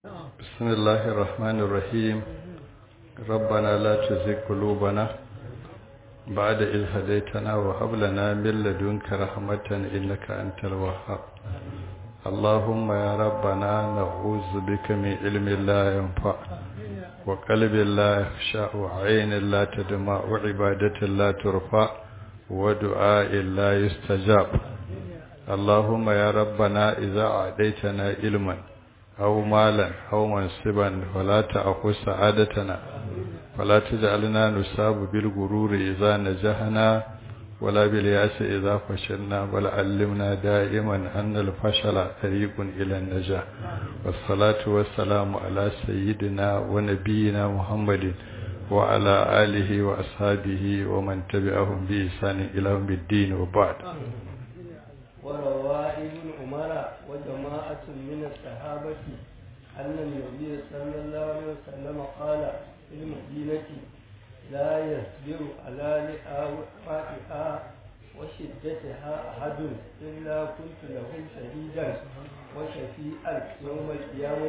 بسم الله الرحمن الرحيم ربنا لا تزغ قلوبنا بعد إذ هديتنا وهب لنا من لدنك رحمة إنك أنت الوهاب اللهم يا ربنا نعوذ بك من علم لا ينفع وقلب لا يخشع وعين لا تدمع وعبادة لا ترفع ودعاء لا يستجاب اللهم يا ربنا إذا أعطيتنا علما أو مالا أو منصبا ولا تأخذ سعادتنا ولا تجعلنا نصاب بالغرور إذا نجحنا ولا بالياس إذا فشلنا بل علمنا دائما أن الفشل طريق إلى النجاح والصلاة والسلام على سيدنا ونبينا محمد وعلى آله وأصحابه ومن تبعهم بإحسان إلى يوم الدين وبعد وروى ابن عمر وجماعة من الصحابة أن النبي صلى الله عليه وسلم قال في المدينة لا يصبر على لقائها وشدتها أحد إلا كنت له شهيدا وشفيئا يوم القيامة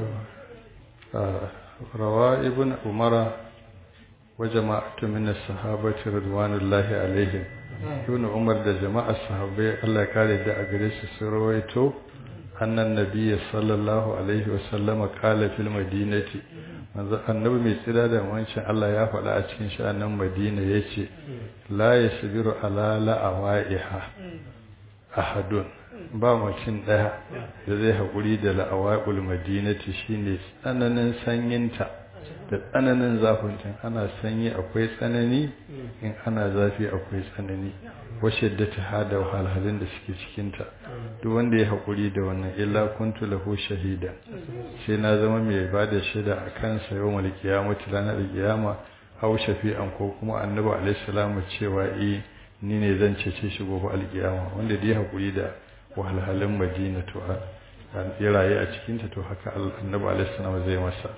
روى ابن عمر وجماعة من الصحابة رضوان الله عليهم ibn umar da jama'ar sahabbai Allah ya kare da a gare su sun rawaito annan nabiyyi sallallahu alaihi wa sallama qala fil madinati manzo annabi mai tsira da wancin Allah ya faɗa a cikin sha'anin madina yace la yasbiru ala la'awaiha ahadun ba mutum daya da zai haƙuri da la'awaul madinati shine tsananin sanyinta da tsananin zafin ana sanyi akwai tsanani in ana zafi akwai tsanani washe da ta hada wahalhalun da suke cikinta duk wanda ya haƙuri da wannan illa kuntu lahu shahida sai na zama mai ba da shaida a kansa yau mal kiyamati ranar kiyama aw shafi'an ko kuma annabi alaihi salamu cewa eh ni ne zan cece shi gobe alkiyama wanda da ya haƙuri da wahalhalun madina to ya rayu a cikinta to haka annabi alaihi salamu zai masa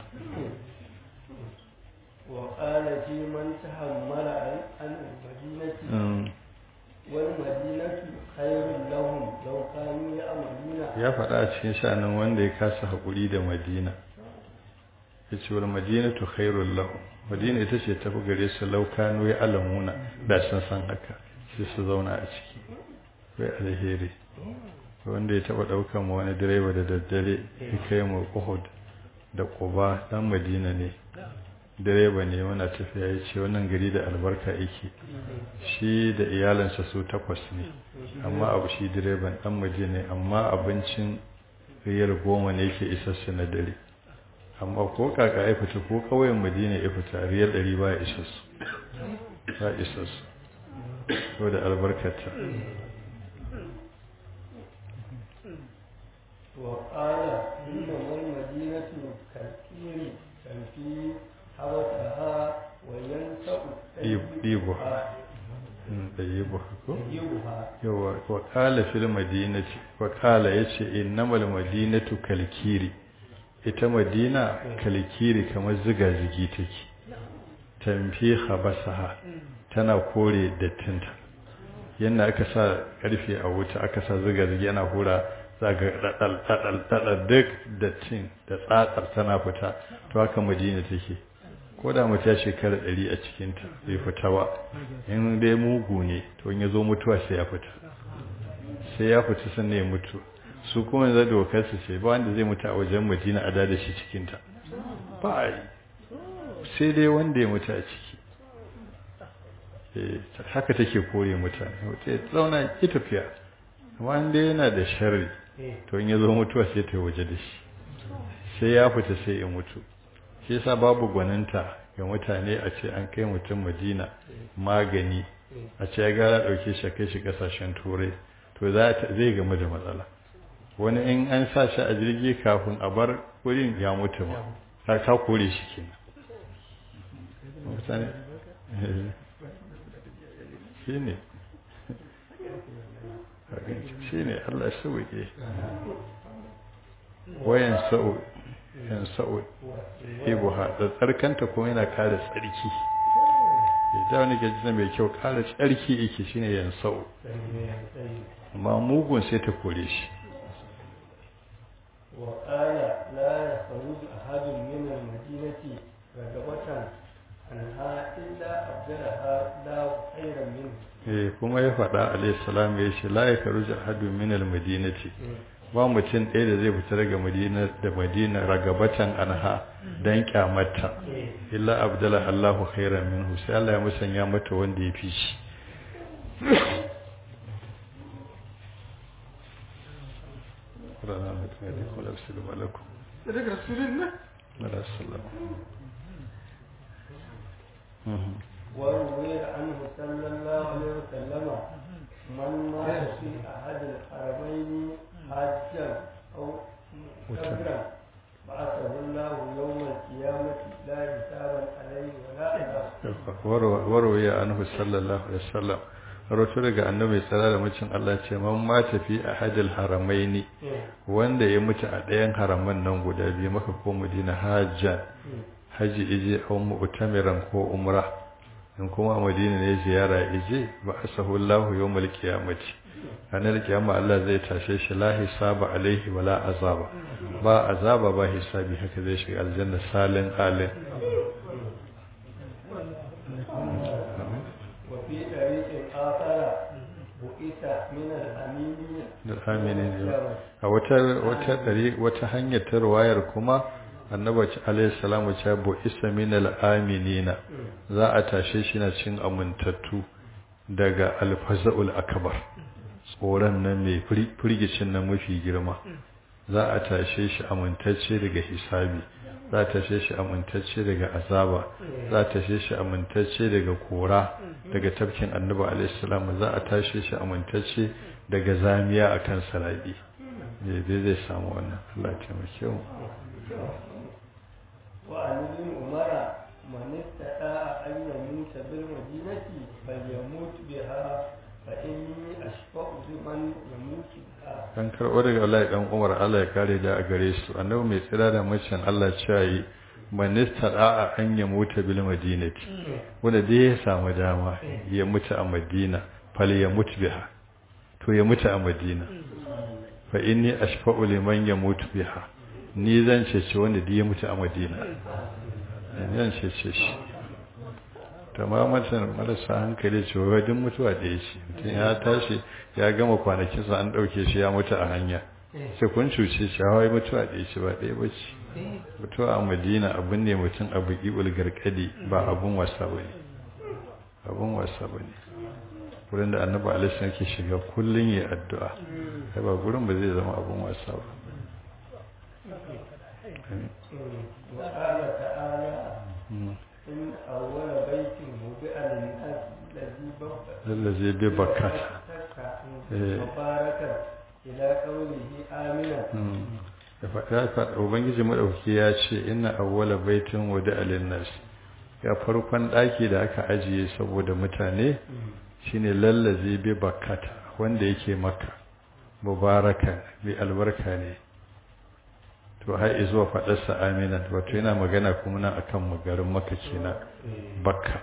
وقال في من تحمل عن المدينة والمدينة خير لهم لو كانوا يعملون ya faɗa a cikin sha'anin wanda ya kasa haƙuri da madina ya ce wal madina tu khairul lahum madina ita ce tafi gare su laukano ya alamuna da sun san haka sai su zauna a ciki wai alheri wanda ya taɓa ɗaukan ma wani direba da daddare ya kai mu uhud da quba dan madina ne direba ne muna tafiya ya ce wannan gari da albarka yake shi da iyalansa su takwas ne amma abu shi direban dan waje ne amma abincin riyar goma ne yake isassu na dare amma ko kaka ya fita ko kauyen madina ya fita riyar ɗari ba ya isassu ba isassu ko da albarkata وقال إنما المدينة كالكير كالكير حوتها وينسأ ɗibuha ɗibuha ko? طيبها yawa wa ƙala fil madinati wa ƙala ya ce innamal madinatu kalkiri ita madina kalkiri kamar ziga-zigi take tamfi habasaha tana kore dattinta yadda aka sa ƙarfe a wuta aka sa ziga-zigi ana hura za ga ɗaɗal duk dattin da tsatsar tana fita to haka madina take ko da mutum ya shekara ɗari a cikinta bai fita ba in dai mugu ne to in ya zo mutuwa sai ya fita sai ya fita sannan ya mutu su kuma yanzu dokar su ce ba wanda zai mutu a wajen madina a da shi cikinta ba a yi sai dai wanda ya mutu a ciki haka take kore mutane wata ya zauna ki tafiya wanda yana da sharri to in ya zo mutuwa sai ta waje da shi sai ya fita sai ya mutu shi yasa babu gwaninta ga mutane a ce an kai mutum madina magani a ce ya gara ɗauke shi kai shi ƙasashen turai to zai game da matsala wani in an sa shi a jirgi kafin a bar wurin ya mutu ma ta ka kore shi kenan shi ne shi ne allah sauke wayan sa'o yan sa'ud ibuha da tsarkanta kuma yana kare tsarki da wani gaji mai kyau kare tsarki yake shine yan sa'ud amma mugun sai ta kore shi وقال لا يخرج أحد من المدينة رغبة عنها إلا أبدلها الله خيرا منه eh kuma ya faɗa alayhi salam ya ce la yakruju ahadun min al-madinati ba mutum ɗaya da zai fita daga madina da madina ragabatan anha dan kyamata illa abdala Allahu khairan minhu sai Allah ya musanya mata wanda ya fi shi Qur'ana mutum ya dai kula assalamu alaikum daga rasulullah mala sallama وروي عنه صلى الله عليه وسلم من مات في أحد الحرمين حاجا أو مستمرا بعثه الله يوم القيامة لا حسابا عليه ولا عذاب warwaye anhu sallallahu alaihi wasallam rawato daga annabi tsara da mucin Allah ce man ma tafi a hadil haramaini wanda ya mutu a ɗayan haraman nan guda biyu maka ko Madina hajjan haji ije aw mu'tamiran ko umra in kuma a Madina ne ziyara ije ba asahu Allah yawmal qiyamati ranar kiyama Allah zai tashe shi la hisaba alaihi wala azaba ba azaba ba hisabi haka zai shiga aljanna salin alin وفي طريق آخر بئس من الأمين aminin a wata wata dari wata hanyar ta ruwayar kuma annabi alayhi salamu ta bu isa min aminina za a tashe shi na cin amintattu daga alfazaul akbar tsoron nan mai firgicin nan mafi girma za a tashe shi amintacce daga hisabi za a tashe shi amintacce daga azaba za a tashe shi amintacce daga kora daga tafkin annabi alaihi salamu za a tashe shi amintacce daga zamiya akan sarabi ne dai zai samu wannan Allah ya taimake mu وعن ابن عمر من استطاع أن يموت بالمدينة فليموت بها فإني أشفع بمن يموت بها kan karɓo daga Allah dan Umar Allah ya kare da a gare su annabi mai tsira da macen Allah ya yi manista da'a an ya mutu bil madinati wanda dai ya samu dama ya mutu a Madina fal ya mutu biha to ya mutu a Madina fa inni ashfa'u liman ya mutu biha ni zan cece wanda dai ya mutu a Madina zan cece shi tamamatan marasa hankali ce wai duk mutuwa da ya ce mutum ya tashi ya gama kwanakinsa an ɗauke shi ya mutu a hanya sai kun cuce shi hawa mutuwa da ya ce ba ɗaya ba ce mutuwa a madina abin ne mutum abu ƙiɓul garkadi ba abun wasa ba ne abun wasa ba ne wurin da annabi alaihi yake shiga kullum ya addu'a sai ba gurin ba zai zama abun wasa ba وقال تعالى إن أول بيت وضع للناس الذي lallazi bi bakkata مباركا إلى قوله آمنا da faɗa ubangiji maɗauki ya ce ina awwala baitin wada alinnas ya farkon ɗaki da aka ajiye saboda mutane shine lallazi bi bakkata wanda yake maka mubaraka bi albarka ne to har izuwa faɗarsa aminan wato yana magana kuma nan akan garin maka kenan bakka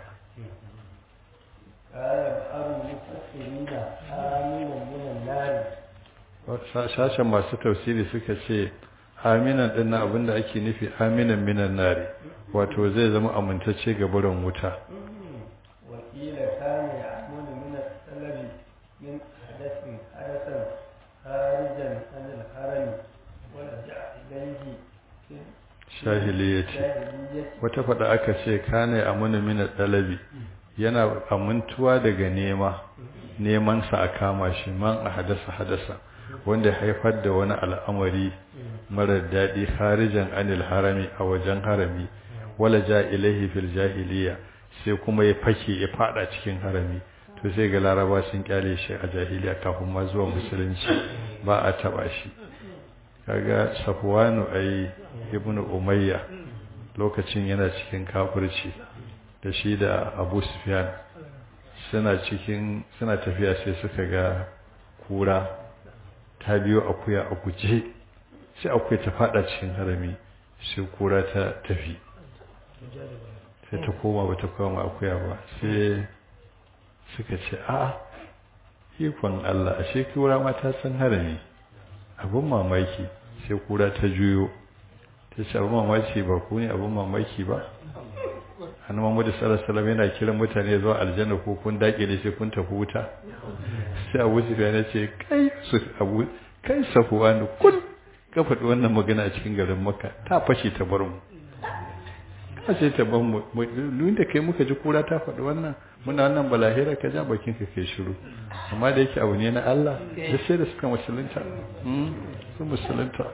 قال بعض المفسرين آمنا من النار sashen masu tafsiri suka ce aminan din na abinda ake nufi aminan minan nari wato zai zama amintacce ga barin wuta وقيل كان يعمل من السلب من حدث حدثا خارجا عن الحرم ورجع إليه في shahiliyyati الجاهلية wata faɗa aka ce kana amuna min dalabi yana amintuwa daga nema neman sa a kama shi man a hadasa hadasa wanda ya haifar da wani al'amari marar daɗi harijan anil harami a wajen harami wala ja ilaihi fil jahiliya sai kuma ya fake ya fada cikin harami to sai ga laraba sun kyale shi a jahiliya kafin ma zuwa musulunci ba a taba shi kaga safwanu ai ibnu umayya lokacin yana cikin kafirci da shi da abu sufyan suna cikin suna tafiya sai suka ga kura ta biyo akuya a guje sai akuya ta fada cikin harami sai kura ta tafi sai ta koma ba ta koma akuya ba sai suka ce a ikon Allah ashe kura ma ta san harami abin mamaki sai kura ta juyo ta ce abin mamaki ba ku ne abin mamaki ba hannu mamadu salasalam yana kiran mutane zuwa aljanna ko kun daƙe da sai kun tafi wuta sai abu su na ce kai su abu kai safuwa ne kun ka faɗi wannan magana a cikin garin maka ta fashe ta bar mu ka ce ta bar mu da kai muka ji kura ta faɗi wannan muna wannan balahira ka ja bakin ka kai shiru amma da yake abu ne na Allah da sai da suka musulunta su musulunta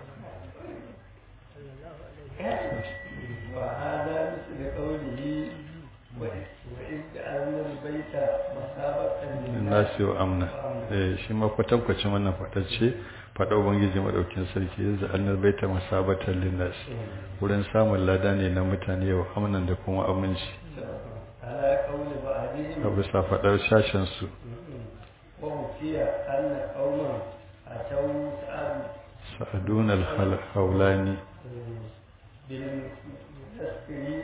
وهذا مثل قوله وإذ جعلنا البيت مثابة nasi wa amna eh shi ma kwatankwacin wannan fadacce fada ubangiji madaukin sarki yanzu annal baita masabatan linnas wurin samun lada ne na mutane wa amnan da kuma aminci على قول بعضهم a bisa fadar shashin su ووفي أن قوما أتوا سأل sa'adun al-hawlani بالمسكر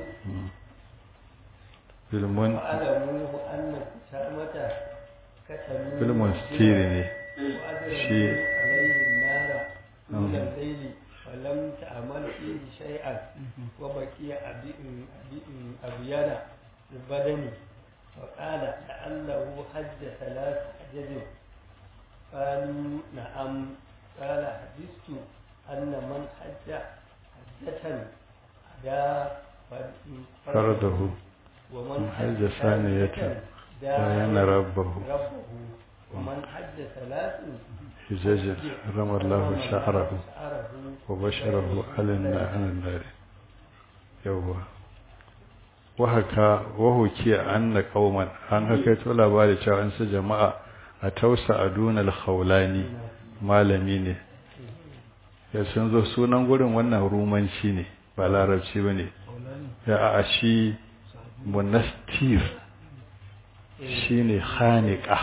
bilmun وعلموه أن كتامة كتموا bilmun stiri ne وأدركوا عليه النار من الليل ولم تعمل فيه شيئا وبقي أبيان البدن فقال لعله حج ثلاث حجج قالوا نعم قال حدثت أن من حج حجة أدى fardahu ومن حج ثانية داين ربه ربه ومن حج ثلاث hijaja ramar lahu sha'arahu شعره wa basharahu alinna anan yawwa wahaka wahuki anna qauman an haka to labari cewa an su jama'a a tausa aduna al-khawlani malami ne ya sun zo sunan gurin wannan rumanci ne ba larabci bane ya a shi munastir shine khaniqa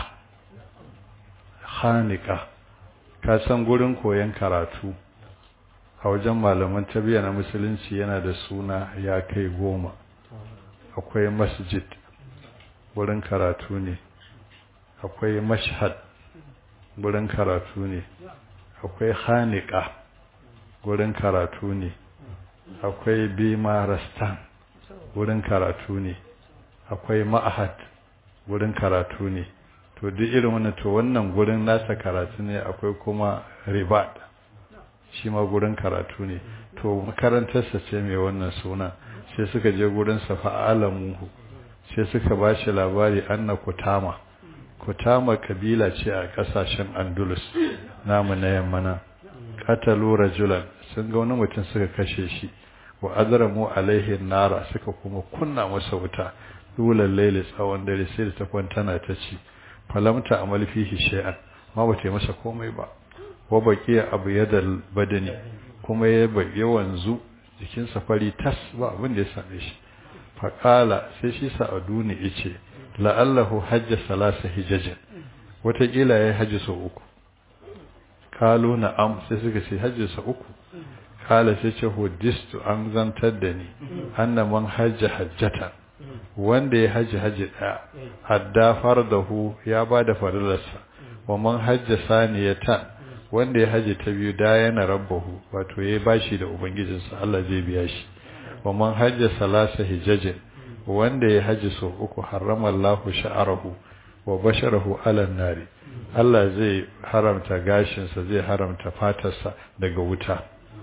khaniqa ka san gurin koyon karatu a wajen malaman tarbiyya na musulunci yana da suna ya kai goma akwai masjid wurin karatu ne akwai mashhad wurin karatu ne akwai hanika wurin karatu ne akwai bimarastan wurin karatu ne akwai ma'ahad wurin karatu ne to duk irin wannan to wannan gurin nasa karatu ne akwai kuma ribat shi ma gurin karatu ne to makarantarsa ce mai wannan suna sai suka je gurin sa fa'alamuhu sai suka ba shi labari anna kutama kutama kabila ce a kasashen andalus namu na yammana qatalu rajulan sun ga wani mutum suka kashe shi wa azramu alaihi nara suka kuma kunna masa wuta dulan laili tsawon dare sai da ta kwantana ta ci falamta amal fihi shay'an ma ba ta masa komai ba wa baqiya abu yadal badani kuma ya ya wanzu jikin safari tas ba abin da ya same shi faqala sai shi sa'aduni yace la'allahu hajja salasa hijajin wataƙila ya yi hajji sau uku kalu na'am sai suka ce hajji sau uku kala sai ce hudistu an zantar da ni anna man hajja hajjata wanda ya hajji hajji ɗaya hadda fardahu ya ba da farilarsa wa man hajja saniyatan wanda ya hajji ta biyu da yana rabbahu wato ya bashi da ubangijinsa Allah zai biya shi wa man hajja salasa hijajin wanda ya hajji sau uku harrama Allahu sha'arahu wa basharahu ala nari Allah zai haramta gashinsa zai haramta fatarsa daga wuta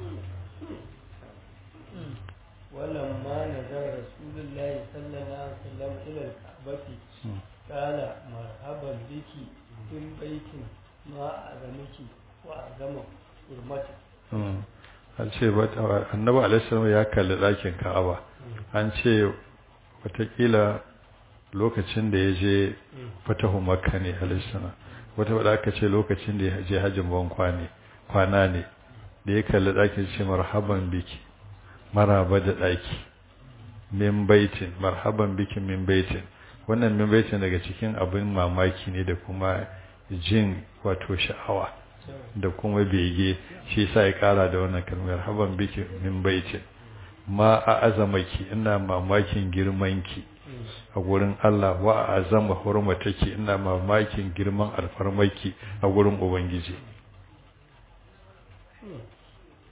ولما نزل رسول الله صلى الله عليه وسلم إلى الكعبة قال مرحبا بك من بيت ما أعظمك وأعظم حرمتك an ce annabi alaihissalam ya kalli ɗakin ka'aba an ce watakila lokacin da ya je fatahu makka ne alaihissalam wata wadda aka ce lokacin da ya je hajjin ban kwana ne da ya kalli ɗakin ce marhaban biki maraba da ɗaki min baitin marhaban biki min baitin wannan min baitin daga cikin abin mamaki ne da kuma jin wato sha'awa da kuma bege shi sa ya kara da wannan kalmar haban biki min baitin ma a azamaki ina mamakin girmanki a gurin Allah wa a azama hurmataki ina mamakin girman alfarmaki a gurin ubangiji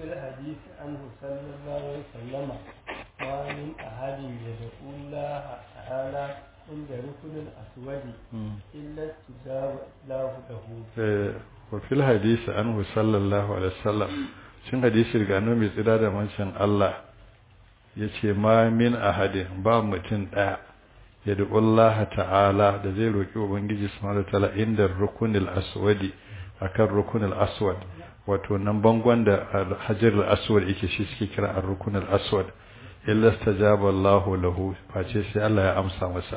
وفي الحديث عنه صلى الله عليه وسلم ما من أحد يدعو الله تعالى عند ركن الأسود إلا استجاب الله له وفي الحديث عنه صلى الله عليه وسلم cin hadisi daga annabi mai tsira da mancin Allah ya ce ma min ahadin ba mutum ɗaya ya Allah ta'ala da zai roƙi ubangiji subhanahu ta'ala inda rukunil aswadi akan rukunil aswad wato nan bangon da hajar aswad yake shi suke kira ar rukunil aswad illa stajaba Allah lahu face sai Allah ya amsa masa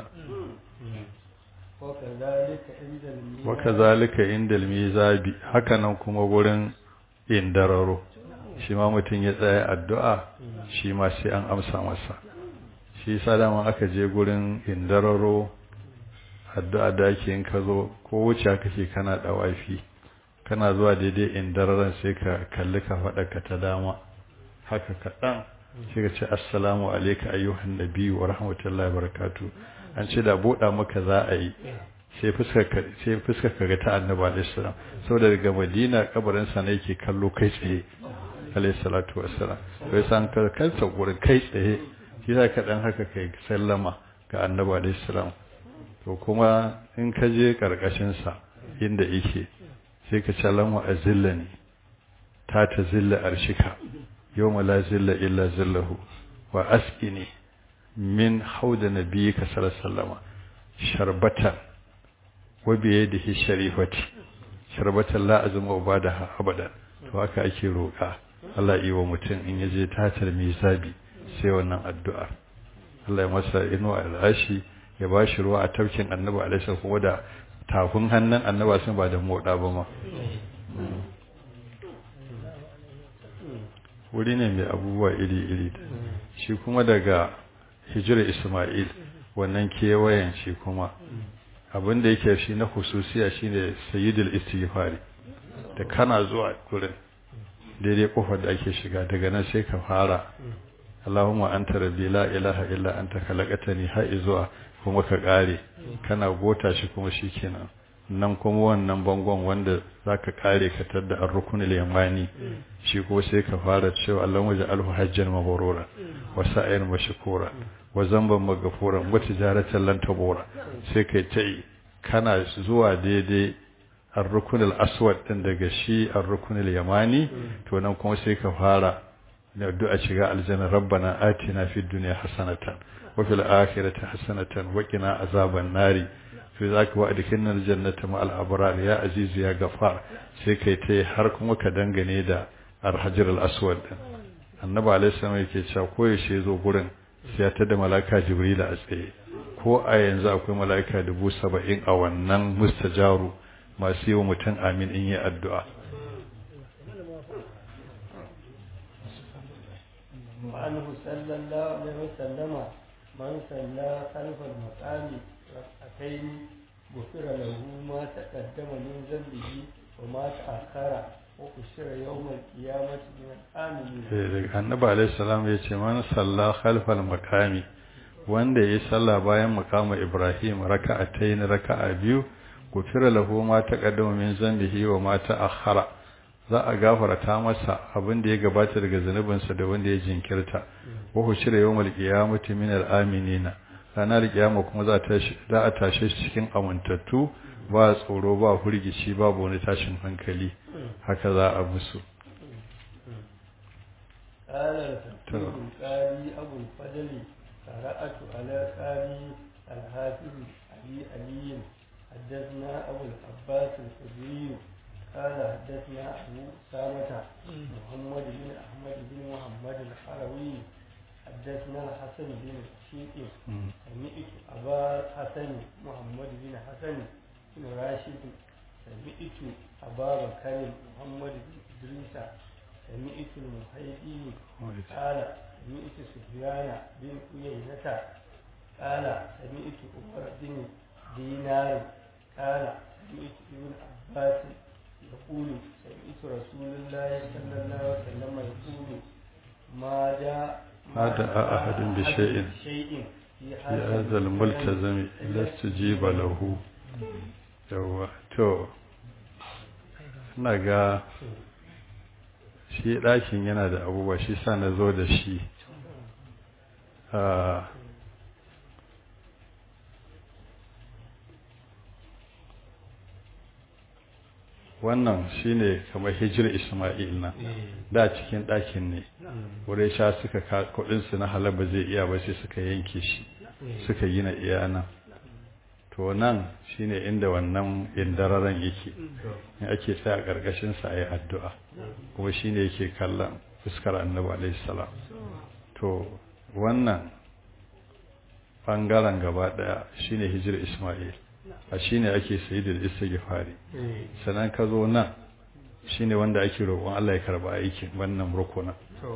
wa kazalika inda mizabi haka nan kuma gurin indararo shi ma mutum ya tsaya addu'a shi ma sai an amsa masa shi sadama aka je gurin indararo addu'a da ake yin ka zo ko wuce kake kana dawafi kana zuwa daidai indararan sai ka kalli ka faɗa ta dama haka kaɗan sai ka ce assalamu alaika ayyuhan nabiyyu wa rahmatullahi wa barakatuh an ce da buɗa maka za a yi sai fuskar ka ga ta annabi alaihi salam saboda daga madina kabarin sa ne yake kallo kai tsaye alaihi salatu wassalam sai san ka kansa gurin kai tsaye shi za ka dan haka kai sallama ga annabi alaihi salam to kuma in ka je karkashin sa inda yake sai ka ce lamu azillani ta ta zilla arshika yawma la zilla illa zillahu wa asqini min hauda nabiyyika sallallahu alaihi wasallam sharbatan wa biyadihi sharifati sharbatan la azma ubadaha abadan to haka ake roƙa Allah yi wa mutum in yaje tatar misabi sai wannan addu'a Allah ya masa ino al'ashi ya bashi ruwa a tafkin annabi alaihi kuma da tafin hannun annabi sun ba da moda ba ma wuri ne mai abubuwa iri-iri shi kuma daga hijira Ismail wannan kewayen shi kuma abin da yake shi na hususiya shine sayyidul istighfari da kana zuwa gurin daidai kofar da ake shiga daga nan sai ka fara Allahumma anta rabbi la ilaha illa anta khalaqtani har zuwa kuma ka kare kana gota shi kuma shikenan nan kuma wannan bangon wanda zaka kare ka tadda ar-rukunul yamani shi ko sai ka fara cewa Allahumma ja'alhu hajjan mabrura wa sa'ir mashkura wa zamban maghfura wa tijaratan lan tabura sai kai tai kana zuwa daidai ar-rukunul aswad din daga shi ar-rukunul yamani to nan kuma sai ka fara da addu'a shiga aljanna rabbana atina fid dunya hasanatan wa fil akhirati hasanatan wa qina azaban nari fi zaka wa adkhilna aljannata ma al-abrar ya aziz ya gafar sai kai tai har kuma ka dangane da ar-hajar al-aswad annabi alaihi salam yake cewa ko yaushe zo gurin sai ya tada malaka jibril a tsaye ko a yanzu akwai mala'ika dubu saba'in a wannan mustajaru masu yi wa mutum amin in yi addu'a وعنه صلى الله عليه وسلم من صلى خلف المقام ركعتين غفر له ما تقدم من ذنبه وما تأخر وأشر يوم القيامة من الآمنين. النبي عليه السلام يقول من صلى خلف المقام wanda ya yi sallah bayan makama Ibrahim raka'atayn raka'a biyu gufira lahu ma taqaddama min zambihi wa ma ta'akhkhara za a gafarta masa abin da ya gabata daga zanubinsa da wanda ya jinkirta wa hushira yawmal qiyamati min al-aminina ranar kiyama kuma za ta za a tashe shi cikin amintattu ba tsoro ba hurgici babu wani tashin hankali haka za a musu قال الفقيه القاضي أبو الفضل قرأت على قاضي الحافظ أبي علي حدثنا أبو العباس الخدري قال حدثنا أبو أسامة محمد بن أحمد بن محمد الحروي حدثنا الحسن بن الشيخ سمعت أبا حسن محمد بن حسن بن راشد سمعت أبا بكر محمد بن إدريس سمعت المحيدي قال سمعت سفيان بن عيينة قال سمعت عمر بن دينار قال سمعت ابن عباس يقول سمعت رسول الله صلى الله عليه وسلم يقول ما جاء ما دعا أحد بشيء شيء في هذا الملتزم إلا استجيب له yawa to ina ga shi ɗakin yana da abubuwa shi sa na zo da shi wannan shine kamar hijir isma'il na da cikin ɗakin ne wurin sha suka kudinsu na halaba zai iya ba sai suka yanke shi suka gina iyana to nan shine inda wannan indararen yake in ake tsaya ƙarƙashin sa ayi addu'a kuma shine yake kallon fuskar annabi alaihi salam to wannan bangaren gaba daya shine hijir isma'il a shine ake sayi da istighfari sannan ka zo nan shine wanda ake roƙon Allah ya karba aikin wannan rukuna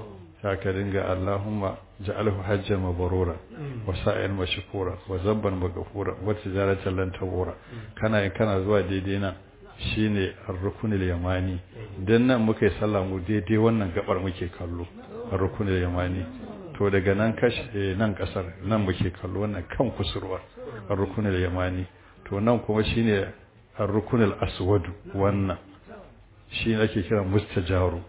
ka dinga Allahumma ja'alhu hajjan mabrura wa sa'yan mashkura wa zabban maghfura wa tijaratan lan tabura kana in kana zuwa daidai nan shine ar-rukunul yamani dan nan muka yi sallah mu daidai wannan gabar muke kallo ar-rukunul yamani to daga nan kashi nan kasar nan muke kallo wannan kan kusurwa ar-rukunul yamani to nan kuma shine ar-rukunul aswad wannan shi ake kira mustajaru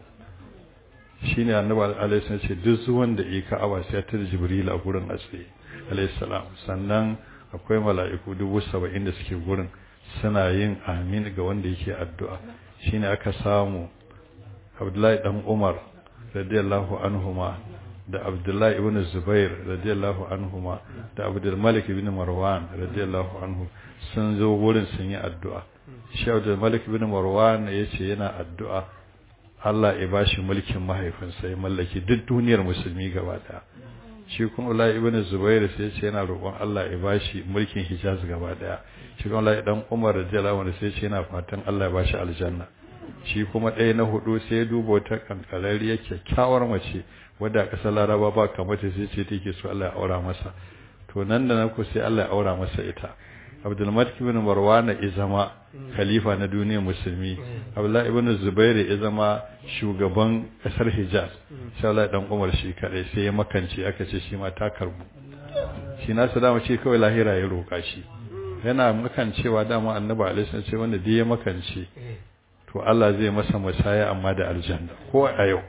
shine annabi alaihi salam ce duk zuwan da yake ka'aba sai ta jibril a gurin asiri alaihi salam sannan akwai mala'iku dubu saba'in da suke gurin suna yin amin ga wanda yake addu'a shine aka samu abdullahi dan umar radiyallahu anhuma da abdullahi ibn zubair radiyallahu anhuma da abdul malik ibn marwan radiyallahu anhu sun zo wurin sun yi addu'a shi abdul malik ibn marwan yace yana addu'a Allah ya bashi mulkin mahaifinsa ya mallaki duk duniyar musulmi gaba daya shi kuma Allah ibn Zubair sai yace yana roƙon Allah ya bashi mulkin Hijaz gaba daya shi kuma Allah dan Umar radiyallahu anhu sai yace yana fatan Allah ya bashi aljanna shi kuma ɗaya na hudu sai ya duba wata kankarariya kyakkyawar mace wadda ƙasar Laraba ba kamata sai ce take so Allah ya aura masa to nan da nan ko sai Allah ya aura masa ita Abdulmalik ibn Marwan ya zama khalifa na duniyar musulmi Abdullah ibn Zubair ya zama shugaban kasar Hijaz sai Allah dan Umar shi kadai sai ya makance aka ce shi ma ta karbu shi na sadama ce kawai lahira ya roka shi yana makancewa dama Annabi alaihi ce wanda dai ya makance to Allah zai masa musaya amma da aljanna ko a yau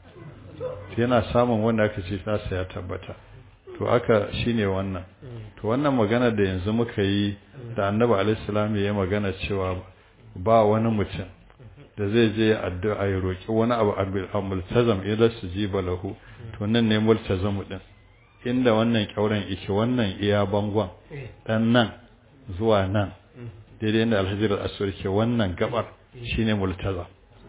yana samun wanda aka ce nasa ya tabbata to aka shine wannan to wannan magana da yanzu muka yi da annabi alaihissalam ya magana cewa ba wani mutum da zai je addu'a ya roki wani abu a multazam idan su ji balahu to nan ne multazamu din inda wannan kyauren yake wannan iya bangon dan nan zuwa nan daidai inda alhajar al-aswad ke wannan gabar shine multazam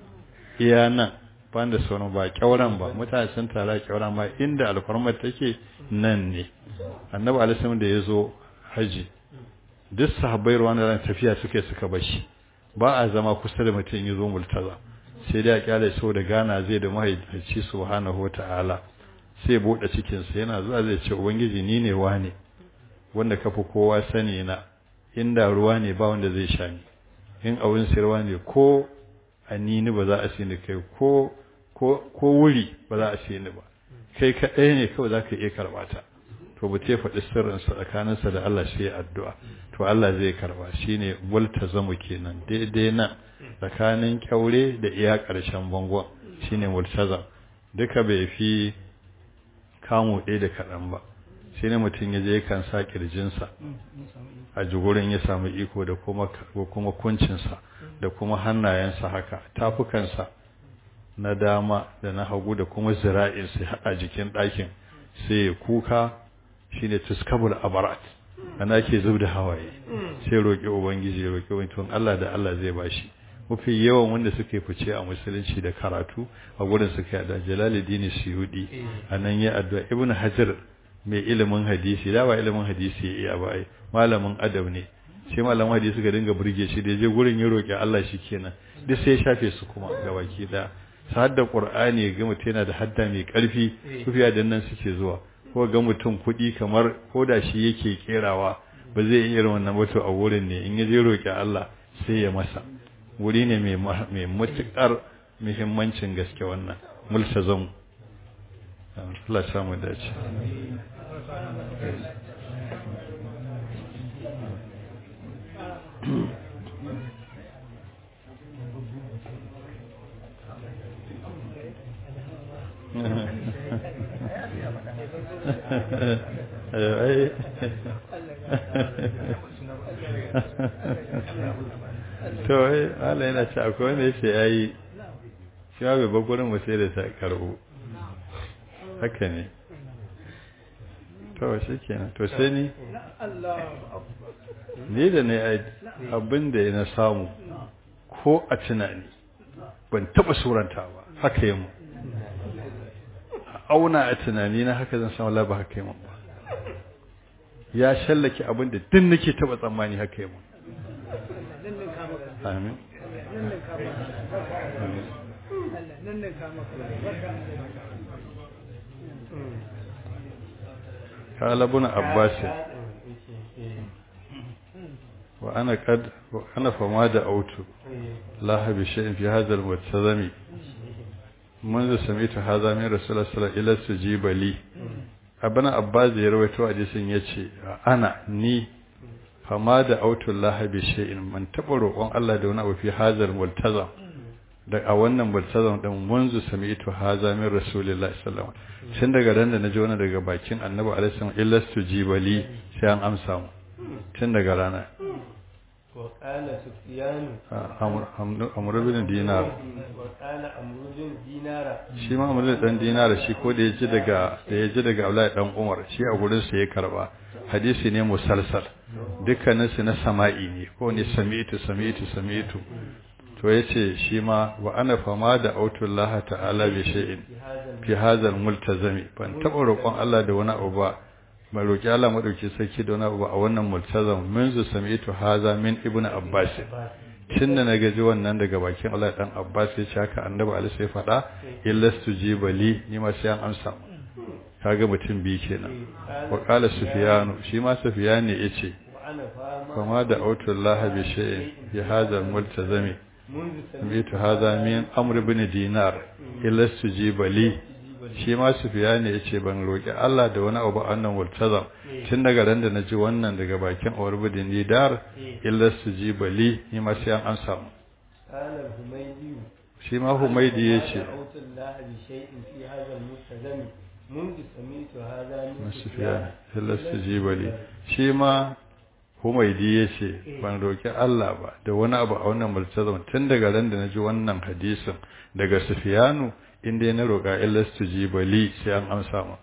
iya nan ban da sauran ba kyauran ba mutane sun tara kyauran ma inda alfarmar take nan ne annabi alisalam da ya zo haji duk sahabbai ruwan da tafiya suke suka bashi ba a zama kusa da mutum ya zo multaza sai dai a kyale so da gana zai da mahaifaci subhanahu wata'ala sai bude cikin sa yana zuwa zai ce ubangiji ni ne wane wanda kafi kowa sani na inda ruwa ne ba wanda zai sha ni in abin sirwa ne ko anini ba za a sini kai ko ko wuri ba za a sini ba kai kaɗai ne kawai za ka iya karɓa ta to ba ce faɗi sirrinsa tsakaninsa da Allah sai addu'a to Allah zai karɓa shi ne multazamu kenan daidai nan tsakanin kyaure da iya ƙarshen bangon shi ne multazam duka bai fi kamu ɗaya da kaɗan ba shi ne mutum ya je kan sa ƙirjinsa a jigurin ya samu iko da kuma kuncinsa da kuma hannayensa haka tafukansa na dama da na hagu da kuma zira'insa a jikin ɗakin sai ya kuka shi ne tuskabul abarat ana ke zub da hawaye sai roƙi ubangiji roƙi wani tun Allah da Allah zai bashi mafi yawan wanda suka fice a musulunci da karatu a gurin suka yada jalaluddin suyudi a nan ya addu'a ibnu hajar mai ilimin hadisi da ba ilimin hadisi ya iya ba ai malamin adab ne sai malamin hadisi suka dinga burge shi da je gurin ya roƙi Allah shi kenan duk sai ya shafe su kuma gabaki da sa hadda qur'ani ga mutum yana da hadda mai karfi kufiya da nan suke zuwa ko ga mutum kuɗi kamar ko da shi yake kerawa ba zai yi irin wannan wato a wurin ne in ya je roƙi Allah sai ya masa wuri ne mai mai matukar muhimmancin gaske wannan multazam Allah ya samu dace ai to ai Allah yana ce akwai wanda yace yayi shi ma bai bagurin mu sai da ta karbo haka ne to shi kenan to sai ni ni da ne abin da na samu ko a tunani ban taba suranta ba haka yi mu auna a tunani na haka zan samu laba haka yi mu ba ya shallake abin da duk nake taba tsammani haka yi mu amin قال ابن عباس وأنا قد وأنا فما دعوت الله بشيء في هذا المتزم منذ سمعت هذا من رسول الله صلى الله عليه وسلم إلى استجيب لي ابن عباس ya rawaito hadisin yace ana ni fama da autullahi bi shay'in man taba roƙon Allah da wani abu fi hazal multazam da a wannan multazam din munzu sami'tu haza min rasulillahi sallallahu alaihi wasallam tun daga ran da naji wannan daga bakin annabi alaihi wasallam illa stujibali sai an amsa mu tun daga rana wa qala sufyan amr bin dinar wa qala amr bin dinara shi ma amr dan dinar shi ko da yaji daga da yaji daga Abdullahi dan Umar shi a gurin sa ya karba hadisi ne musalsal dukkanin su na sama'i ne ko ne sami'tu sami'tu sami'tu to yace shi ma wa ana fama da autullah ta'ala bi shay'in fi hadha multazami ban taba roƙon Allah da wani abu ba mai roƙi Allah madauki sarki da wani abu ba a wannan multazam munzu sami'tu hadha min ibnu abbas tun da na gaji wannan daga bakin Allah dan Abbas ya ce haka annabi Ali sai faɗa illastu jibali ni ma sai an amsa kaga mutum biyu kenan wa qala sufyanu shi ma sufyan ne yace fama da autullah bi shay'in fi hadha multazami سمعت هذا من أمر بن دينار إلا استجيب لي shi ma sufiya ne ya ce ban roƙi Allah da wani abu annan multazam tun daga ran da na ji wannan daga bakin awar budin didar illa su ji bali ni ma sai an amsa mu shi ma humaidi ya ce sufiya illa su ji bali shi ma Humaidi ya ce, Ban roƙi Allah ba da wani abu a wannan multazam tun daga ran da na ji wannan hadisin daga Sufiyanu inda na roƙa illas tu ji bali sai an amsa ma.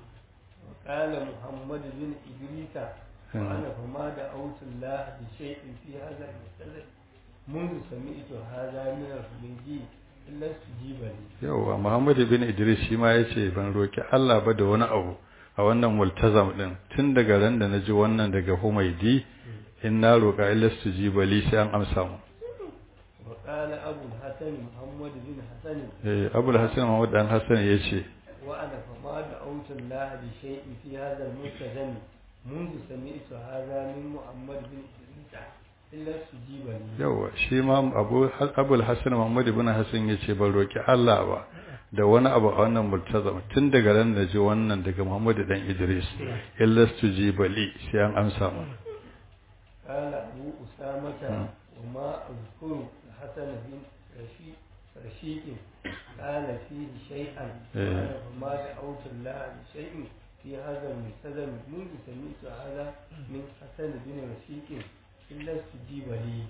Kala Muhammad bin Idrisa, wa ana fama da autun la bi shay'in fi hadha al-mustadrak منذ سمعت هذا من الخليجي إلا استجيب لي. Yawwa Muhammad bin Idris shi ma ya ce ban roƙi Allah ba da wani abu a wannan multazam din tun daga ran da naji wannan daga Humaidi in na roƙa ilastu jibali sai an amsa mu وقال أبو الحسن محمد بن حسن eh Abu Hassan Muhammad dan Hassan yace وأنا فما دعوت الله بشيء في هذا الملتزم منذ سمعت هذا من محمد بن إدريس إلا استجيب لي yawa shi ma Abu Abu Hassan Muhammad ibn Hassan yace ban roƙi Allah ba da wani abu a wannan multazam tun daga ran da ji wannan daga Muhammad dan Idris illastu jibali sai an amsa mu قال أبو أسامة وما أذكر الحسن بن رشيد رشيد قال فيه شيئا وأنا فما دعوت الله بشيء في هذا الملتزم منذ سمعت هذا من حسن بن رشيد إلا استجيب لي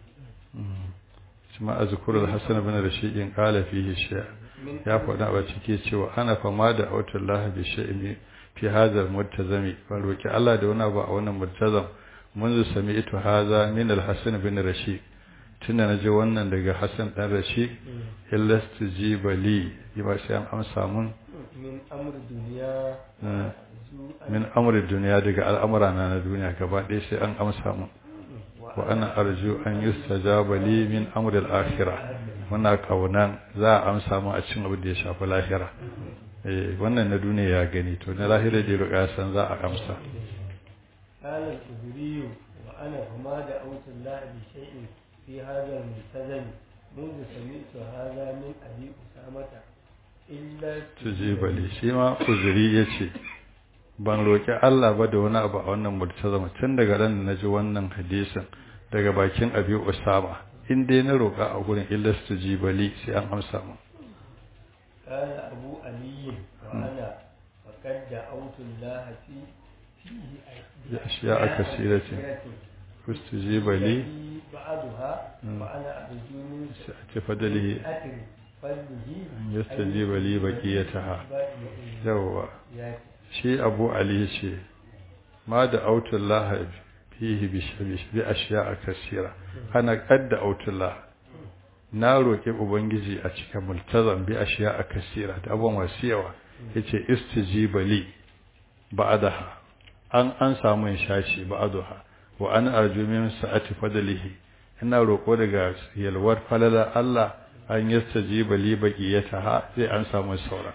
kuma azkurul hasan bin rashidin qala fihi shay ya faɗa a cike cewa ana fama da autullah bi shay'in fi hadha al-multazami ban roki Allah da wani abu a wannan multazam منذ سمعت هذا من الحسن بن رشيد tunda na ji wannan daga Hassan dan Rashid illa stujiba li yaba sai an amsa mun min amr duniya min amri duniya daga al'amura na na duniya gaba ɗaya sai an amsa mun wa ana arju an yustajaba li min amri al-akhirah muna kaunan za a amsa mun a cikin abin da ya shafi lahira eh wannan na duniya ya gani to na lahira da roƙa san za a amsa قال الخدري وأنا فما دعوت الله بشيء في هذا الملتزم منذ سمعت هذا من أبي أسامة إلا تجيب لي شيما خزري yace ban roki Allah ba da wani abu a wannan multazam tun daga ran da naji wannan hadisin daga bakin Abi Usama in dai na roka a gurin illa tujibali sai an amsa mu قال أبو علي وأنا فقد دعوت الله في فيه بأشياء كثيرة فاستجيب لي بعضها وأنا أرجو من سعة فضله أتر فضله أن يستجيب لي بقيتها بقيتها yawwa يا shi abu ali ce ma da autullah fihi bi ashiya a kasira ana kadda autullah na roƙi ubangiji a cikin multazam bi ashiya a kasira da abubuwan masu yawa yace istijiba li ba'daha an an samu shashi ba'daha wa an arju min sa'ati fadlihi ina roƙo daga yalwar falala Allah an yastajiba li baqiyataha sai an samu sauran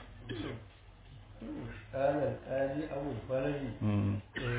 قال القاضي أبو الفرج Mm.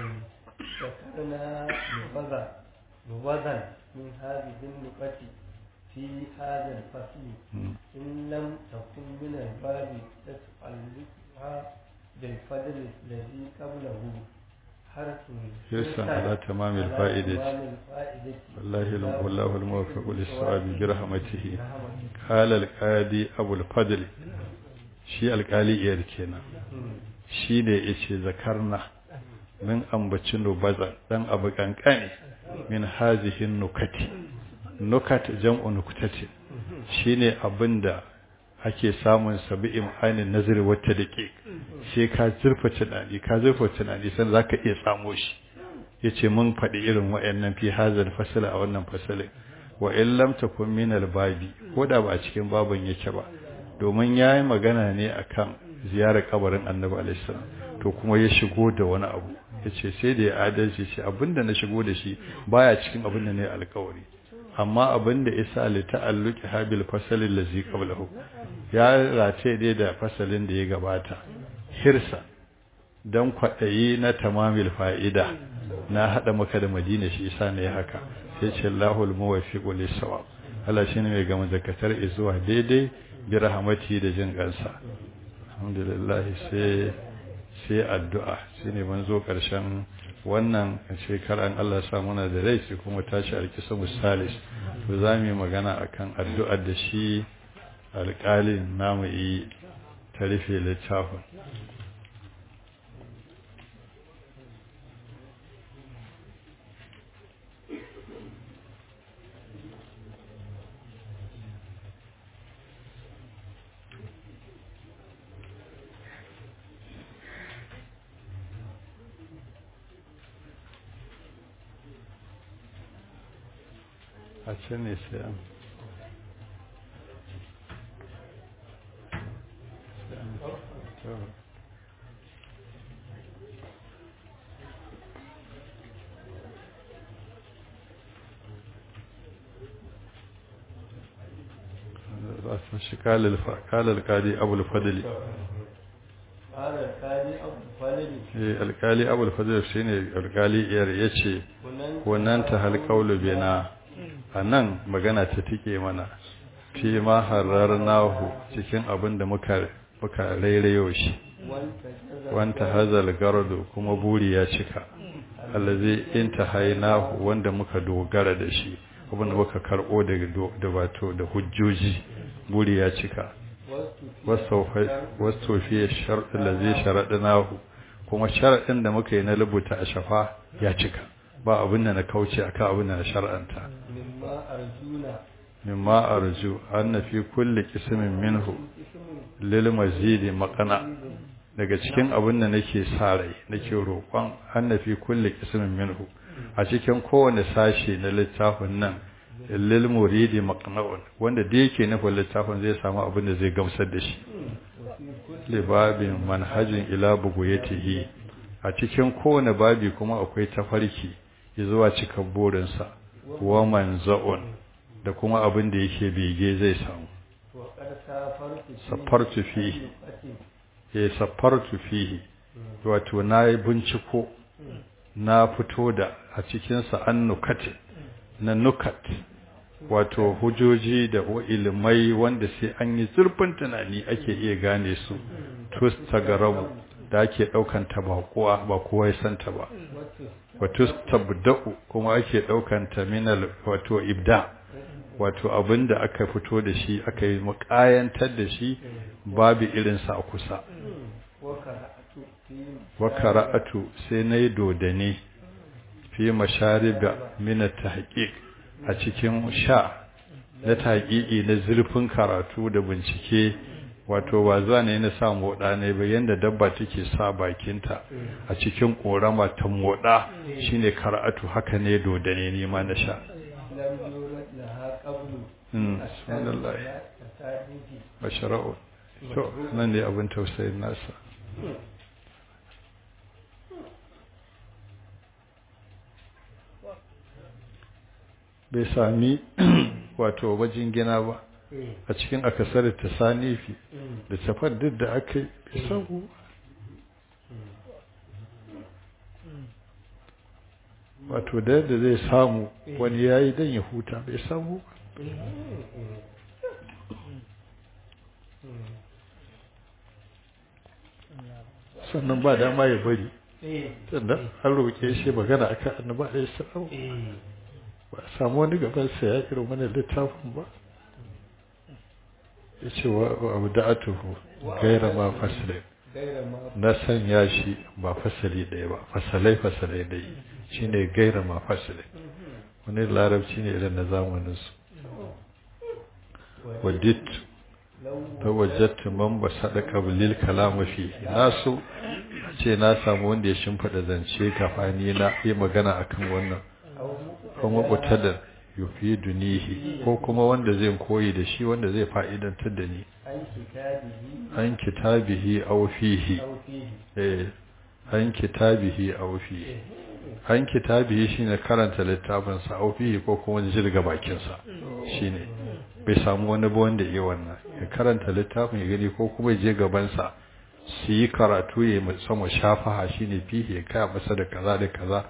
ذكرنا نبذا نبذا من هذه النقط في هذا الفصل Mm. إن لم تكن من الباب تتعلقها بالفضل الذي قبله حرف حرصا على تمام الفائدة. تمام الفائدة والله الم- والله الموفق للصواب برحمته برحمته. قال القاضي أبو الفضل shi alƙali iyar kenan مم. shi ne ya ce zakarna min ambaci nubaza dan abu kankane min hazihin nukati nukat jam'u nukutati shi ne abin da ake samun sabi'in ainihin nazari wata da ke sai ka zurfa tunani ka zurfa tunani san za ka iya samo shi ya ce mun faɗi irin wa'annan fi hazar fasila a wannan fasalin wa in lam takun min babi ko da ba a cikin babin yake ba domin ya yi magana ne akan ziyarar kabarin annabi alaihissalam to kuma ya shigo da wani abu ya ce sai da ya adalci ce abinda na shigo da shi baya cikin abin da ne alkawari amma abin da isa li ta'alluqi habil fasalin lazi qablahu ya race dai da fasalin da ya gabata hirsa dan kwaɗayi na tamamil fa'ida na haɗa maka da madina shi isa ne haka sai ce Allahul muwaffiqu lis-sawab Allah shine mai gama zakatar zuwa daidai bi rahmati da jin kansa alhamdulillah sai sai addu'a shine mun zo karshen wannan shekaran Allah ya sa muna da rai sai kuma tashi alkisa musalis to za mu yi magana akan addu'ar da shi alƙalin namu yi ta rufe littafin a can ne sai an sai an to. shi kalal alkali abul fadli قال القاضي أبو الفرج eh alkali abul fadli shine alkali iyar yace wannan ta halqaulu bina anan magana ta tike mana fi ma hararnahu cikin abin da muka muka rairayo shi wanta hazal gardu kuma buri ya cika allazi intahainahu wanda muka dogara da shi abin da muka karbo daga da wato da hujjoji buri ya cika wasu fiye sharɗin da zai sharaɗinahu kuma sharaɗin da muka yi na rubuta a shafa ya cika ba abin da na kauce a kan abin da na shar'anta mimma arju an na fi kulle kismin minhu lil mazidi makana daga cikin abin da nake sa rai nake roƙon an na fi kulle kismin minhu a cikin kowane sashe na littafin nan lil muridi maqna'un wanda da yake nufin littafin zai samu abin da zai gamsar da shi libabin manhajin ila buguyatihi a cikin kowane babi kuma akwai tafarki zuwa cikin burinsa wa manza'un da kuma abin da yake bege zai samu safartu fihi eh safartu fihi wato na yi binciko na fito da a cikinsa an nukati na nukat wato hujjoji da ilimai wanda sai an yi zurfin tunani ake iya gane su tus tagarabu da ake daukan ta ba kowa ba kowa ya santa ba wato tabda'u kuma ake daukan ta minal wato ibda wato abinda aka fito da shi aka yi mukayantar da shi babu irin sa a kusa wa qara'atu sai nayi dodane fi mashariba min at-tahqiq a cikin sha na tahqiqi na zurfin karatu da bincike wato ba za ne na sa moda ne ba yanda dabba take sa bakinta a cikin korama ta moda shine karatu haka ne dodane ne ma na sha subhanallah bashara'u to nan ne abin tausayin nasa bai sami wato wajen gina ba a cikin akasar ta sanifi da tafar duk da aka yi bai samu wato da yadda zai samu wani ya yi don ya huta bai samu sannan ba dama ya bari sannan an roƙe shi magana akan annaba da ya samu ba a samu wani gabansa ya irin wani littafin ba ya ce wa abu da atuhu gaira ma fasilai na sanya shi ba fasali ɗaya ba fasalai fasalai ɗaya shi ne gaira ma fasilai wani larabci ne irin na zamaninsu wadit ta wajatta man ba sadaka bilil kalama fi na so ce na samu wanda ya shimfiɗa zance kafani na yi magana akan wannan kuma mutadar yufi dunihi ko kuma wanda zai koyi da shi wanda zai fa'idantar da ni an kitabihi aw fihi eh an kitabihi aw fihi an kitabihi shine karanta littafin sa aw fihi ko kuma jirga bakin sa shine bai samu wani ba wanda yi wannan ya karanta littafin ya gani ko kuma je gaban sa su yi karatu ya sama shafaha shine fihi ya kaya masa da kaza da kaza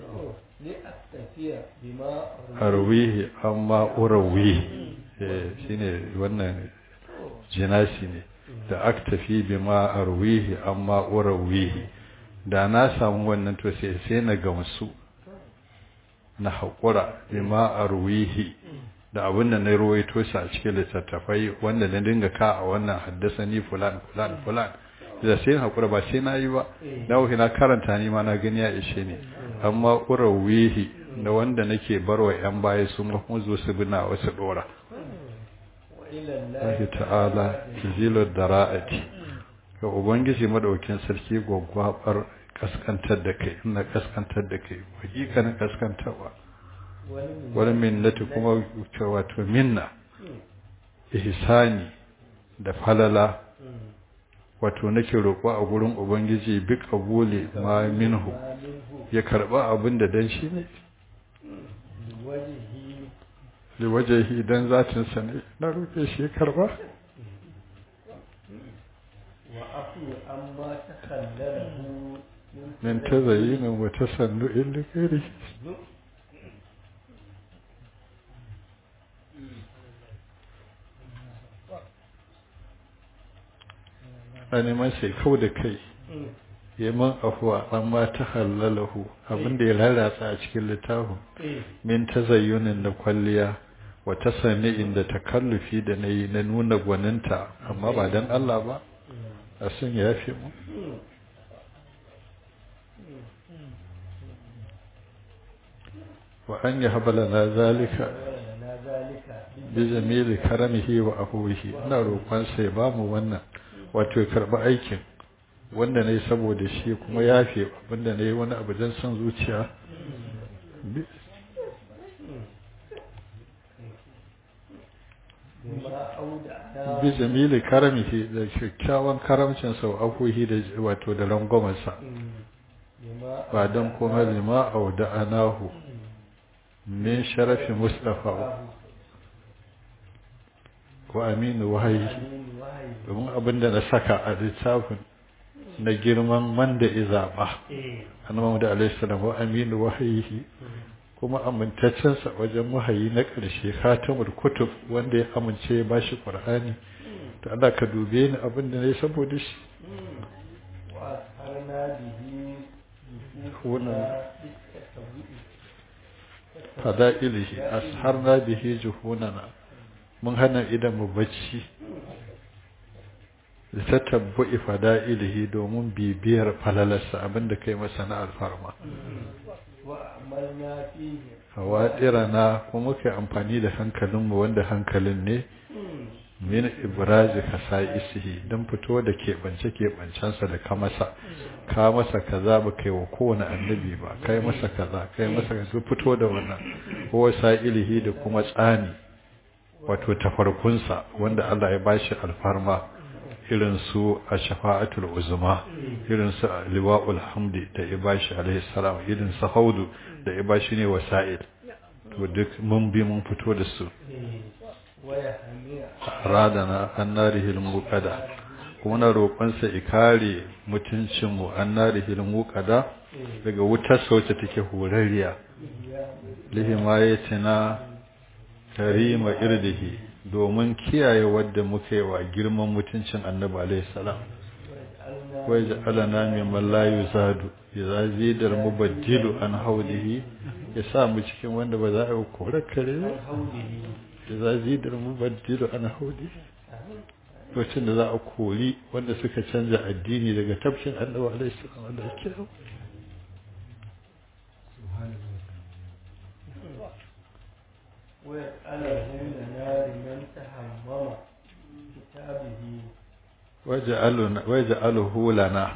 arwihi amma urawihi shine wannan jinasi ne da aktafi bima arwihi amma urawihi da na samu wannan to sai sai na gamsu na haƙura bima arwihi da abin da na ruwaito shi a cikin littattafai wanda na dinga ka a wannan haddasa ni fulan fulan fulan da sai haƙura ba sai na yi ba na wuce na karanta ni ma na gani ya ishe ne amma urawihi da wanda nake barwa yan baya su kuma zo su bina wasu dora Allah ta'ala tizilud dara'ati ga ubangiji madaukin sarki gwaggwabar kaskantar da kai ina kaskantar da kai hakikanin kaskantarwa wani minnati kuma wato minna ihsani da falala wato nake roƙo a gurin ubangiji bi kabuli ma minhu ya karba abin da dan shi ne da wajehi dan zatin sa ne na roƙe shi ya karba min tazayyinin wa tasannu'in likari a neman sai kau da kai ya man afuwa amma ta halalahu abinda ya lalata a cikin littafin min ta zayyunin na kwalliya wata sani inda takallufi da na yi na nuna gwaninta amma ba don Allah ba a sun ya fi mu wa an yi habala na zalika bi jamili karamihi wa ahuhi ina roƙon sai ba mu wannan wato ya karɓi aikin wanda na yi saboda shi kuma ya fi abinda na yi wani abu don son zuciya bi jamili karamihi da kyakkyawan karamcin sau akuhi da wato da rangwamarsa ba don kuma lima auda anahu min sharafi mustafa wa aminu wahayi domin abinda na saka a littafin na girman man da izaba annabi da alaihi salam wa aminu wahayi kuma amintaccensa wajen wahayi na ƙarshe khatamul kutub wanda ya amince ya bashi qur'ani to Allah ka dube ni abin da nayi saboda shi fada'ilihi asharna bihi juhunana mun hana idan mu bacci da ta tabbu'i fada'ilihi domin bibiyar falalarsa abinda kai masa na alfarma وعملنا فيه hawaɗirana kuma muka yi amfani da hankalinmu wanda hankalin ne min ibrazi kasa'isihi don fito da keɓance-keɓancensa da ka masa ka masa kaza ba kai wa kowane annabi ba kai masa kaza kai masa kaza fito da wannan ko sa'ilihi da kuma tsani wato tafarkunsa wanda Allah ya bashi alfarma irin su a shafa'atul uzma irin su a liwa'ul hamdi da ya bashi alaihi salam irin su haudu da ya bashi ne wasa'il to duk mun bi mun fito da su ويحمي radana annarihil muqada kuma na roƙonsa ikare mutuncinmu annarihil muqada daga wutar sauce take horariya lihimayatina karima irdihi domin kiyaye wadda muka yi wa girman mutuncin annabi alaihi salam wai ja'alana mimman la yuzadu idza zidar mubaddilu an haudihi ya sa mu cikin wanda ba za a yi kore kare ba idza zidar mubaddilu an haudihi lokacin da za a kori wanda suka canza addini daga tafkin annabi alaihi salam wanda yake ويسأله لنا لمن تحمم كتابه waja'aluna waja'aluhu lana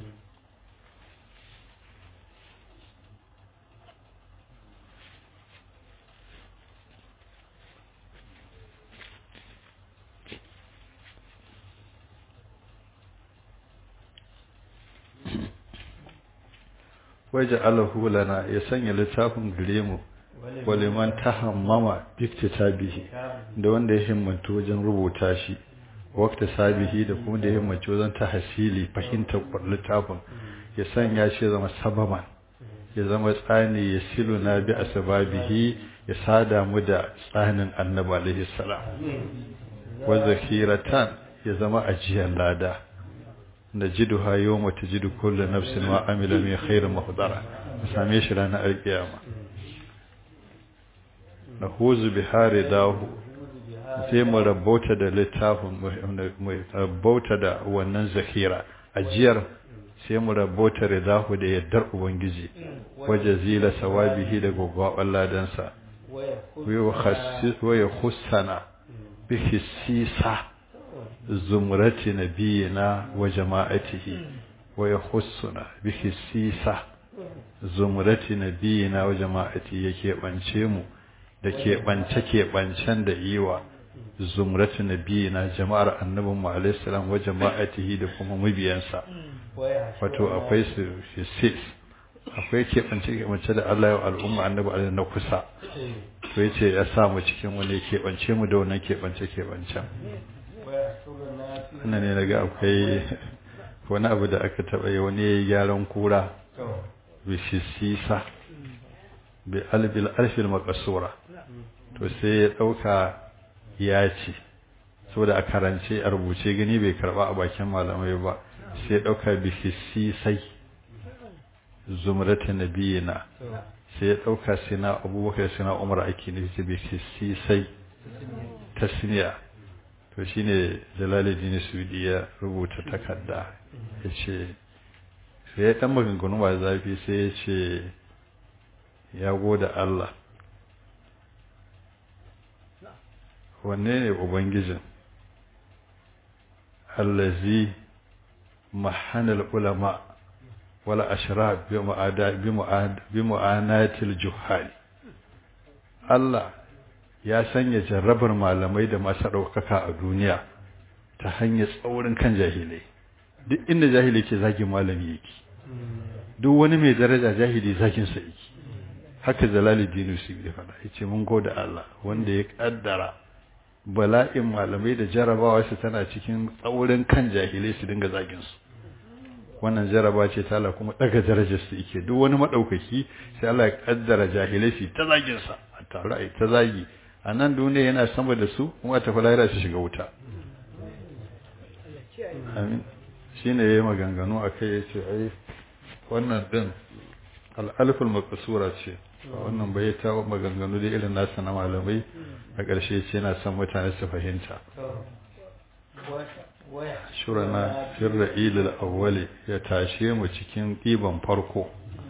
waja'aluhu lana ya sanya littafin gare mu waliman tahammama biktitabihi da wanda ya himmantu wajen rubuta shi wakta sabihi da kuma da ya himmantu wajen tahsili fahimtar littafin ya sanya shi zama sababan ya zama tsani ya silu na bi asbabihi ya sada mu da tsanin annabi alaihi salam wa zakiratan ya zama ajiyar lada najiduha yawma tajidu kullu nafsin ma amila min khairin muhdara same shi ranar alkiyama nahuzu bihari dahu sai mu rabauta da littafin mu rabauta da wannan zakira ajiyar sai mu rabauta ridahu da yaddar ubangiji waje zila sawabihi da gogwaban ladansa wa ya hussana bi hissisa zumrati nabiyina wa jama'atihi wa ya hussuna bi hissisa zumrati nabiyina wa jama'atihi yake bance mu da keɓance-keɓancen da yi wa zumratu nabiyina jama'ar annabin mu alaihi salam wa jama'atihi da kuma mabiyansa wato akwai su sis akwai keɓance-keɓance da Allah ya wa al'umma annabi alaihi na kusa to yace ya sa mu cikin wani keɓance mu da wannan keɓance-keɓancen wannan ne naga akwai wani abu da aka taɓa yi wani ya yi gyaran kura bishisisa bi albil alfil makasura to sai ya dauka ya ce saboda a karance a rubuce gani bai karba a bakin malamai ba sai ya dauka bi hisisai zumrata nabiyina sai ya dauka sina abubakar sina umar ake ne ce bi hisisai tasniya to shine jalaluddin sudi ya rubuta takarda yace sai ya dan maganganu ba zafi sai ya ce ya gode Allah wanne ne ubangijin allazi mahanal ulama wala ashraf bi mu'ada bi mu'ad bi mu'anatil juhal Allah ya sanya jarrabar malamai da masu ɗaukaka a duniya ta hanyar tsaurin kan jahilai duk inda jahili ke zagin malami yake duk wani mai daraja jahili zagin sa yake haka jalaluddin su ya faɗa yace mun gode Allah wanda ya kaddara bala'in malamai da jarabawa su tana cikin tsaurin kan jahilai su dinga zagin su wannan jaraba ce ta Allah kuma daga darajar su yake duk wani madaukaki sai Allah ya kaddara jahilai su ta zagin sa a tare ai ta zagi a nan duniya yana sama da su kuma ta falahira su shiga wuta amin shine yayi maganganu akai yace ai wannan din al-alful maqsura ce wannan bai ta maganganu da irin nasa na malamai a ƙarshe ce yana son mutane su fahimta shurana fir ra'ilil awwali ya tashe mu cikin ɗiban farko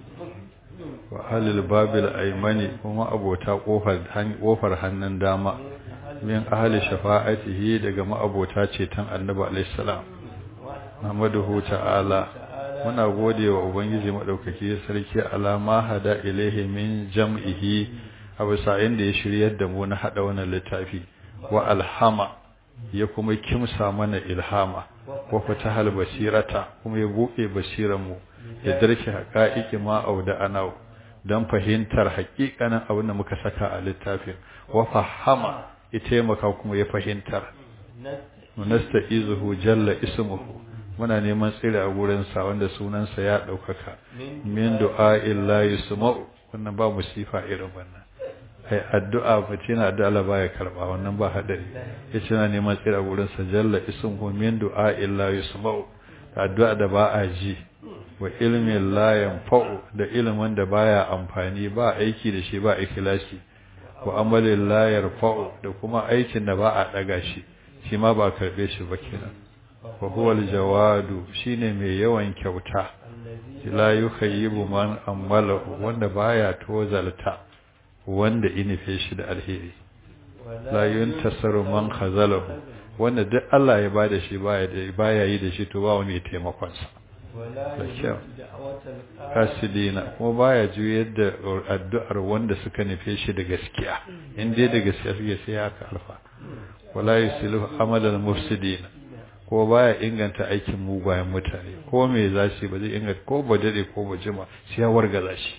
wa halil babil aymani kuma abota kofar kofar hannun dama min ahli shafa'atihi daga ma'abota ceton annabi alaihi salam namaduhu ta'ala muna gode wa ubangiji madaukaki sarki alama hada ilaihi min jam'ihi abu sa'in da ya shiryar da mu na hada wannan littafi wa alhama ya kuma kimsa mana ilhama wa fatahal basirata kuma ya buɗe basiran mu ya darke haqa'iqi ma auda ana dan fahimtar haƙiƙanin abin da muka saka a littafin wa fahama ya taimaka kuma ya fahimtar nasta'izuhu jalla ismuhu muna neman tsire a gurinsa wanda sunansa ya ɗaukaka min du'a'in la yusma'u wannan ba musifa irin wannan ai addu'a mutum na addu'a Allah baya karba wannan ba hadari yace na neman tsire a gurinsa jalla ismuhu min du'a'in la yusma'u addu'a da ba a ji wa ilmin la yanfa'u da ilimin da baya amfani ba aiki da shi ba ikhlasi wa amalin la yarfa'u da kuma aikin da ba a daga shi shi ma ba karbe shi ba kenan wa huwa aljawadu shine mai yawan kyauta la yukhayyibu man amala wanda baya tozalta wanda inife shi da alheri la yuntasaru man khazalahu wanda duk Allah ya bada shi baya baya yi da shi to ba wani taimakon sa da kyau kasidina kuma baya juyar da addu'ar wanda suka nufe shi da gaskiya in dai da gaskiya suke sai haka alfa wala yusilu amalal mufsidina ko baya inganta aikin mugayen mutane ko me za shi ba zai inganta ko ba dare ko ba jima sai ya wargaza shi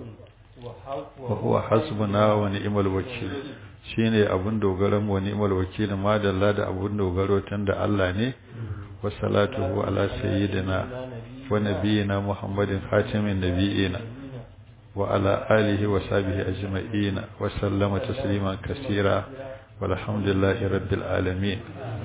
wa huwa hasbuna wa ni'mal wakil shine abun dogaran mu ni'mal wakil ma dalla da abun dogaro tunda Allah ne wa salatuhu ala sayyidina wa nabiyyina muhammadin khatimin nabiyina wa ala alihi wa sahbihi ajma'in wa sallama tasliman kaseera والحمد لله رب العالمين